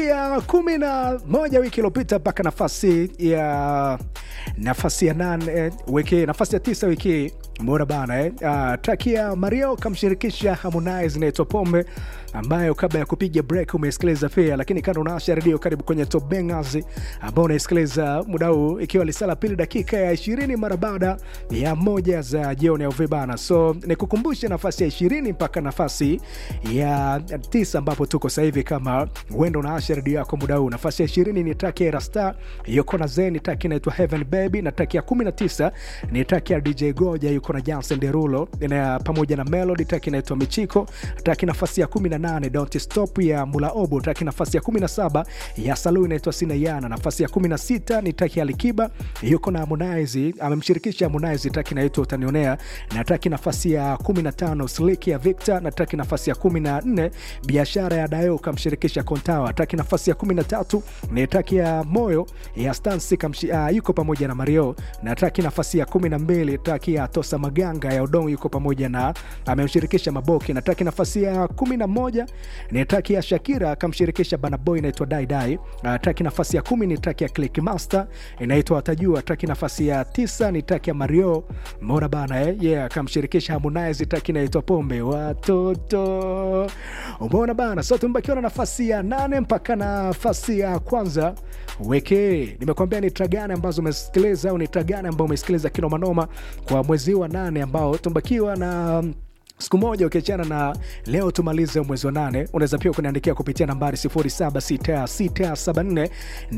ya kumi na moja wiki iliyopita mpaka nafasi ya nafasi ya nane wiki nafasi ya tisa wiki hii mbona bana eh? Uh, traki ya Mario kamshirikisha Harmonize inaitwa Pombe ambayo kabla ya kupiga break umeisikiliza pia, lakini kando unaasha redio, karibu kwenye Top Bangers ambao unaisikiliza muda huu, ikiwa lisala pili dakika ya ishirini mara baada ya moja za jioni au vibana. So nikukumbushe nafasi ya ishirini mpaka nafasi ya tisa ambapo tuko sasa hivi, kama uenda unaasha redio yako muda huu. Nafasi ya ishirini ni traki ya Rasta yuko na Zen, traki inaitwa Heaven Baby, na traki ya kumi na tisa ni traki ya DJ Goja yuko na Jansen Derulo na pamoja na Melody, traki inaitwa Michiko, traki nafasi ya kumi na nane Don't Stop ya Mula Obo, traki nafasi ya 17 ya Salu inaitwa Sina Yana. Nafasi ya 16 ni traki ya Alikiba yuko na Harmonize, amemshirikisha Harmonize, traki inaitwa Utanionea, na traki nafasi ya 15 Slick ya Victor, na traki nafasi ya 14 Biashara ya Dayo kamshirikisha Kontawa, traki nafasi ya 13 ni traki ya Moyo ya Stansi kamshi, uh, yuko pamoja na Mario, na traki nafasi ya 12 traki ya Tosa Maganga ya Odong yuko pamoja na amemshirikisha Maboki, na traki nafasi ya 11 ni traki ya Shakira akamshirikisha Bana Boy inaitwa Dai Dai. Uh, traki nafasi ya kumi ni traki ya Click Master inaitwa Watajua. Traki nafasi ya tisa ni traki ya Mario Mora bana eh? Yeah, akamshirikisha Harmonize, traki inaitwa Pombe Watoto. Umeona bana, so tumebakiwa na nafasi ya nane mpaka nafasi ya kwanza weke. Nimekuambia ni track gani ambazo umesikiliza au ni track gani ambao umesikiliza kinomanoma kwa mwezi wa nane ambao tumebakiwa na siku moja ukiachana na leo tumalize mwezi wa nane. Unaweza pia kuniandikia kupitia nambari 076674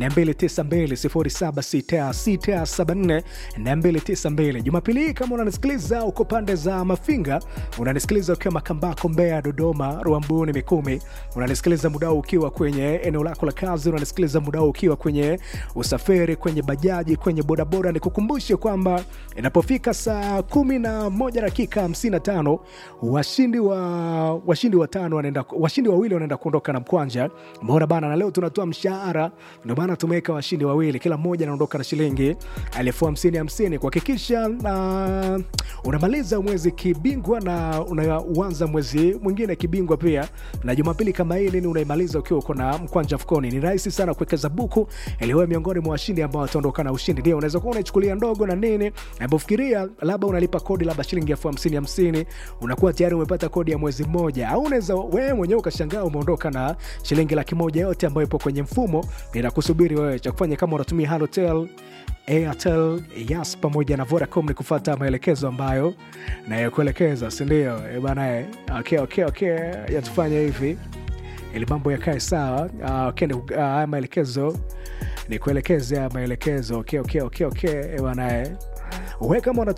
292 076674 Jumapili hii kama unanisikiliza uko pande za Mafinga, unanisikiliza ukiwa Makambako, Mbeya, Dodoma, Rwambuni, Mikumi, unanisikiliza muda ukiwa kwenye eneo lako la kazi, unanisikiliza muda ukiwa kwenye usafiri, kwenye bajaji, kwenye bodaboda, nikukumbushe kwamba inapofika saa kumi na moja dakika 55 washindi wa washindi watano wanaenda washindi wawili wanaenda kuondoka na mkwanja. Umeona bana, na leo tunatoa mshahara, ndio maana tumeweka washindi wawili, kila mmoja anaondoka na shilingi elfu hamsini hamsini kuhakikisha uh, unamaliza mwezi kibingwa na unaanza mwezi mwingine kibingwa pia. Na Jumapili kama hii nini unaimaliza ukiwa uko na mkwanja mfukoni. Ni rahisi sana kuwekeza buku ili wewe miongoni mwa washindi ambao wataondoka na ushindi. Ndio unaweza kuwa unaichukulia ndogo na nini, unapofikiria labda unalipa kodi labda shilingi elfu hamsini hamsini unakuwa tayari umepata kodi ya mwezi mmoja, au unaweza wewe mwenyewe ukashangaa umeondoka na shilingi laki moja yote ambayo ipo kwenye mfumo inakusubiri wewe. Cha kufanya kama unatumia Halotel, Airtel, Yas pamoja na Vodacom ni kufuata maelekezo ambayo nayokuelekeza, si ndio? E bana, okay, okay, okay, yatufanya hivi ili mambo yakae sawa. Uh, okay, haya uh, maelekezo ni kuelekeza maelekezo. Okay, okay, okay, okay, e bana, wewe kama